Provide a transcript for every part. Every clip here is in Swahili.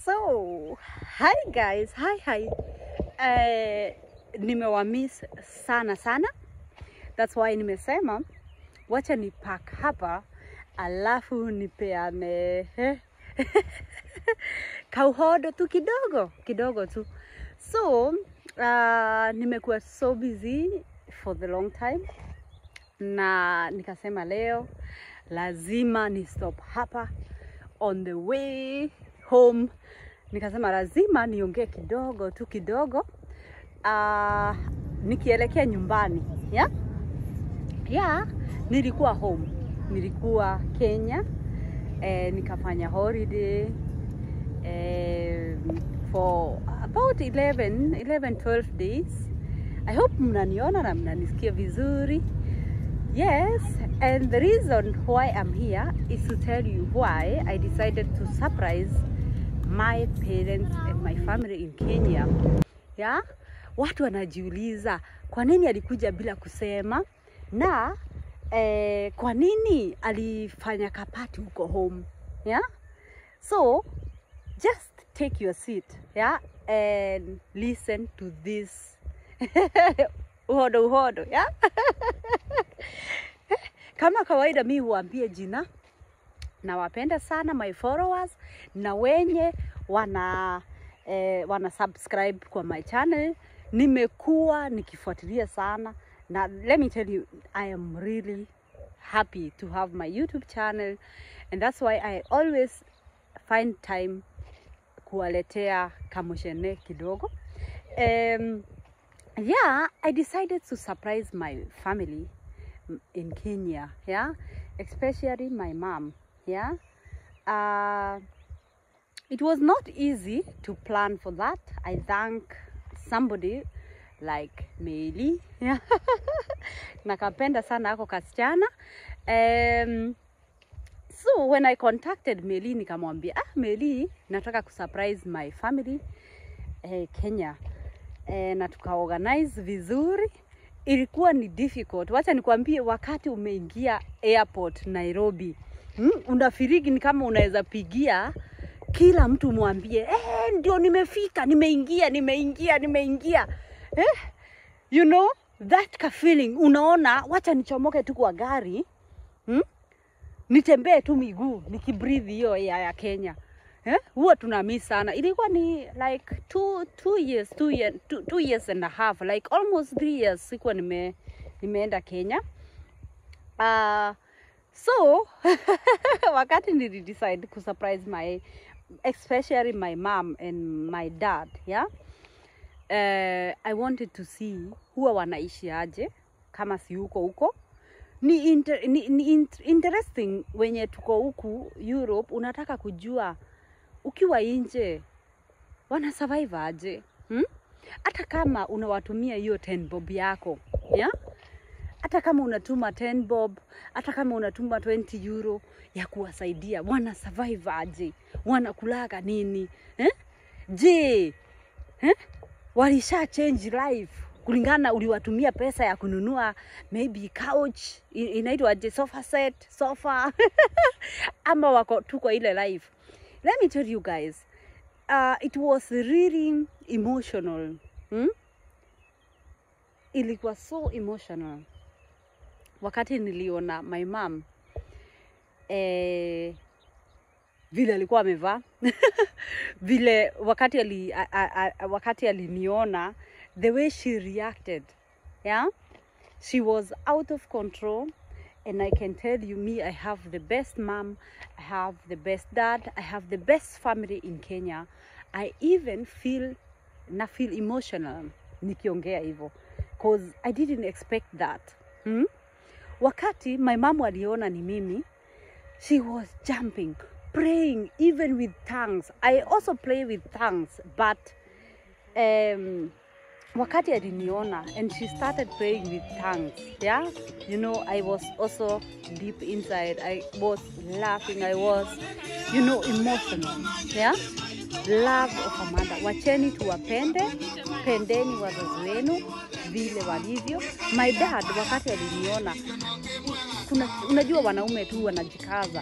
So, hi guys, hi hi. Eh, nimewamiss sana sana. That's why nimesema wacha ni pack hapa alafu nipeane eh, kauhodo tu kidogo kidogo tu. So, uh, nimekuwa so busy for the long time na nikasema leo lazima ni stop hapa on the way home nikasema lazima niongee kidogo tu kidogo uh, nikielekea nyumbani yeah? Yeah, nilikuwa home nilikuwa Kenya eh, nikafanya holiday eh, for about 11, 11 12 days I hope mnaniona na mnanisikia vizuri Yes, and the reason why I'm here is to tell you why I decided to surprise my parents and my family in Kenya. Yeah? Watu wanajiuliza kwa nini alikuja bila kusema na eh, kwa nini alifanya kapati huko home. Yeah? So, just take your seat, yeah, and listen to this uhodo uhodo, yeah? Kama kawaida mi huambie jina, nawapenda sana my followers na wenye wana eh, wana subscribe kwa my channel. Nimekuwa nikifuatilia sana na let me tell you I am really happy to have my YouTube channel and that's why I always find time kuwaletea kamoshene kidogo. Um, yeah, I decided to surprise my family in Kenya, yeah, especially my mom, yeah. Uh, it was not easy to plan for that. I thank somebody like Meli, yeah. nakapenda sana ako kasichana. Um, so when I contacted Meli nikamwambia, ah, Meli, nataka kusurprise my family eh, Kenya eh, na tukaorganize vizuri ilikuwa ni difficult. Wacha nikwambie, wakati umeingia airport Nairobi, mm, unafiriki ni kama unaweza pigia kila mtu mwambie eh, ndio nimefika, nimeingia, nimeingia, nimeingia eh, you know that ka feeling, unaona, wacha nichomoke tu kwa gari mm, nitembee tu miguu nikibreathe hiyo air ya Kenya eh, huwa tuna miss sana. Ilikuwa ni like two, two years, two, year, two, two years and a half like almost three years sikuwa nime, nimeenda Kenya. Uh, so wakati nili decide ku surprise my especially my mom and my dad yeah uh, I wanted to see huwa wanaishi aje kama si huko huko ni, inter, ni, ni int- interesting wenye tuko huku Europe, unataka kujua ukiwa nje wana survive aje hmm? Hata kama unawatumia hiyo 10 bob yako yeah? Hata kama unatuma 10 bob, hata kama unatuma 20 euro ya kuwasaidia, wana survive aje? Wanakulaga nini eh? Je, eh? walisha change life kulingana uliwatumia pesa ya kununua maybe couch i- inaitwaje sofa set sofa ama wako tu kwa ile life let me tell you guys uh, it was really emotional hmm? ilikuwa so emotional wakati niliona my mom eh, vile alikuwa amevaa vile wakati ali, a, a, a, wakati aliniona the way she reacted yeah she was out of control and i can tell you me i have the best mom i have the best dad i have the best family in kenya i even feel na feel emotional nikiongea hivyo cause i didn't expect that hmm? wakati my mom aliona ni mimi she was jumping praying even with tongues i also pray with tongues but um, wakati aliniona and she started praying with tongues yeah you know i was also deep inside i was laughing i was you know emotional yeah love of amanda wacheni tuwapende pendeni wazazi wenu vile walivyo my dad wakati aliniona kuna unajua wanaume tu wanajikaza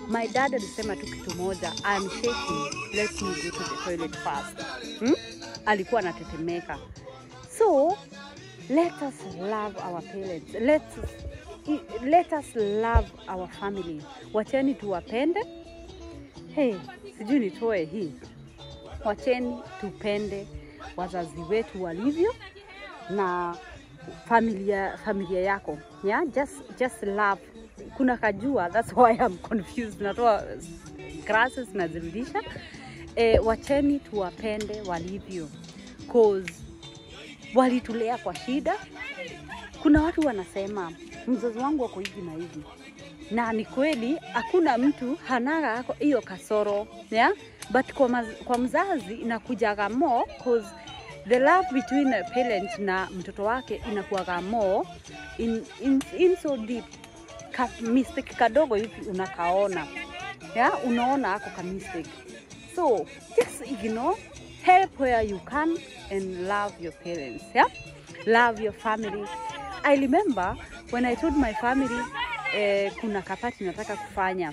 my dad alisema tu kitu moja, I'm shaking, let me go to the toilet first. Hmm? Alikuwa anatetemeka. So let us love our parents. Let us, i- let us love our family. Wacheni tuwapende. Hey, sijui nitoe hii. Wacheni tupende wazazi wetu walivyo na familia familia yako yeah? just, just love kuna kajua that's why I'm confused natoa grasses nazirudisha eh, wacheni tuwapende walivyo cause walitulea kwa shida kuna watu wanasema mzazi wangu wako hivi na hivi na ni kweli hakuna mtu hanaga ako- hiyo kasoro yeah? but kwa, maz, kwa mzazi inakujaga more cause the love between a parent na mtoto wake inakuwaga more in, in, in so deep ka, mistake kadogo hivi unakaona yeah? unaona ako ka mistake so just ignore help where you can and love your parents yeah? love your family i remember when i told my family eh, kuna kapati nataka kufanya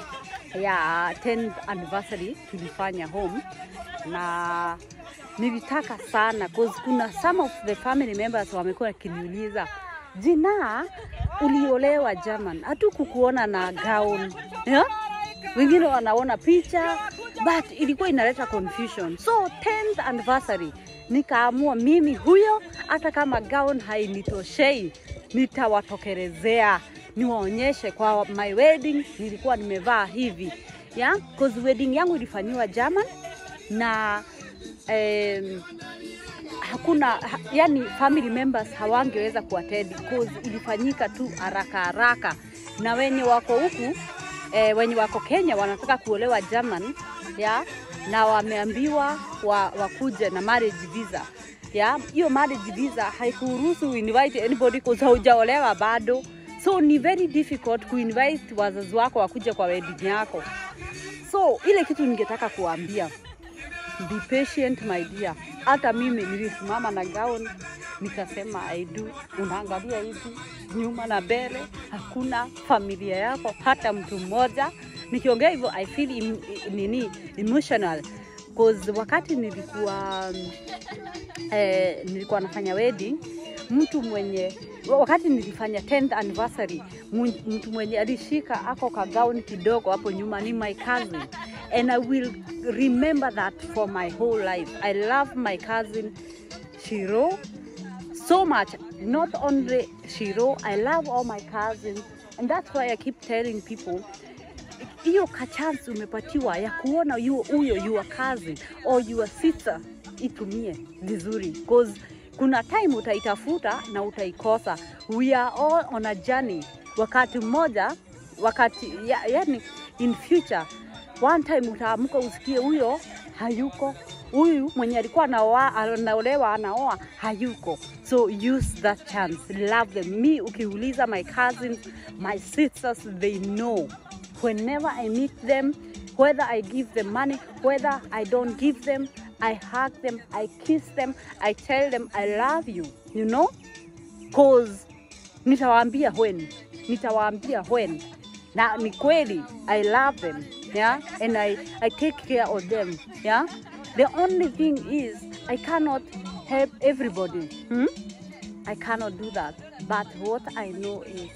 ya 10th anniversary tulifanya home na nilitaka sana cause kuna some of the family members wamekuwa wakiniuliza jina uliolewa German, hatu kukuona na gown yeah? wengine wanaona picha but ilikuwa inaleta confusion so 10th anniversary nikaamua mimi huyo hata kama gown hainitoshei nitawatokerezea niwaonyeshe kwa my wedding nilikuwa nimevaa hivi yeah? cause wedding yangu ilifanyiwa German na em, hakuna ha, yani family members hawangeweza kuattend cause ilifanyika tu haraka haraka, na wenye wako huku e, wenye wako Kenya wanataka kuolewa German ya na wameambiwa wa, wakuje na marriage visa ya hiyo marriage visa haikuruhusu invite anybody cause haujaolewa bado, so ni very difficult kuinvite wazazi wako wakuje kwa wedding yako. So ile kitu ningetaka kuambia be patient my dear. Hata mimi nilisimama na gown nikasema I do. Unaangalia hivi nyuma na mbele, hakuna familia yako hata mtu mmoja. Nikiongea hivyo I feel im, nini emotional cause wakati nilikuwa mm, eh, nilikuwa nafanya wedding mtu mwenye wakati nilifanya 10th anniversary mu- mtu mwenye alishika ako kagauni kidogo hapo nyuma ni my cousin and I will remember that for my whole life. I love my cousin Shiro so much. Not only Shiro, I love all my cousins and that's why I keep telling people hiyo kachance umepatiwa ya kuona yu- huyo your cousin or your sister itumie vizuri cause kuna time utaitafuta na utaikosa we are all on a journey wakati mmoja wakati ya, yani in future one time utaamka usikie huyo hayuko huyu mwenye alikuwa anaoa- anaolewa anaoa hayuko so use that chance love them me ukiuliza my cousins my sisters they know whenever I meet them, whether I give them money, whether I don't give them, I hug them, I kiss them, I tell them I love you, you know? Cause nitawaambia when, nitawaambia when. Na ni kweli, I love them, yeah? And I, I take care of them, yeah? The only thing is, I cannot help everybody. Hmm? I cannot do that. But what I know is,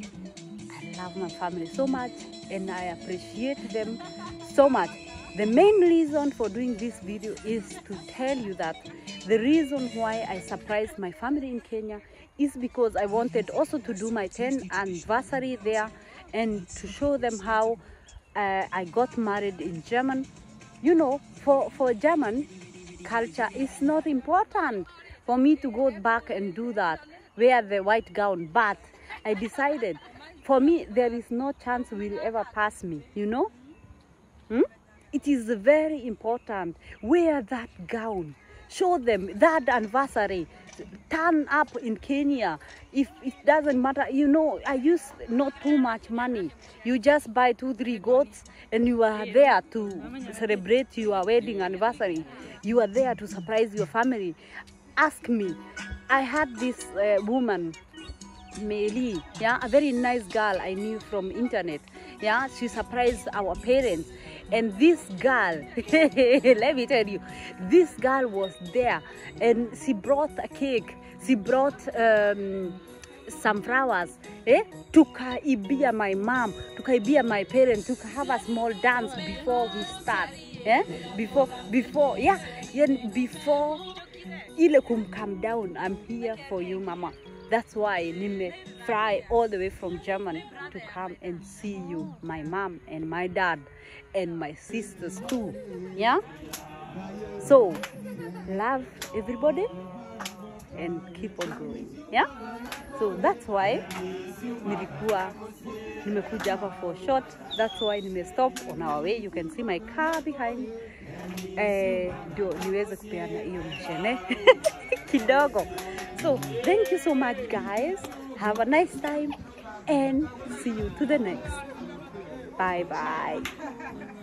I love my family so much and I appreciate them so much. The main reason for doing this video is to tell you that the reason why I surprised my family in Kenya is because I wanted also to do my 10th anniversary there and to show them how uh, I got married in German. You know, for, for German culture, it's not important for me to go back and do that, wear the white gown. But I decided, for me, there is no chance will ever pass me, you know? Hmm? It is very important. Wear that gown. Show them that anniversary. Turn up in Kenya. If it doesn't matter, you know, I use not too much money. You just buy two, three goats and you are there to celebrate your wedding anniversary. You are there to surprise your family. Ask me. I had this uh, woman Meli, yeah, a very nice girl I knew from internet. Yeah, she surprised our parents. And this girl, let me tell you, this girl was there and she brought a cake. She brought um, some flowers. Eh? Tukaibia my mom, tukaibia my parents, tuka have a small dance before we start. Eh? Before, before, yeah, yeah, before ile kum calm down. I'm here for you, mama. That's why nime fly all the way from Germany to come and see you, my mom and my dad and my sisters too. Yeah? So, love everybody and keep on going. Yeah? So that's why nilikuwa nimekuja hapa for short. That's why nime stop on our way. You can see my car behind. Eh, ndio niweze kupeana hiyo mshene kidogo. So thank you so much guys. Have a nice time and see you to the next. Bye bye.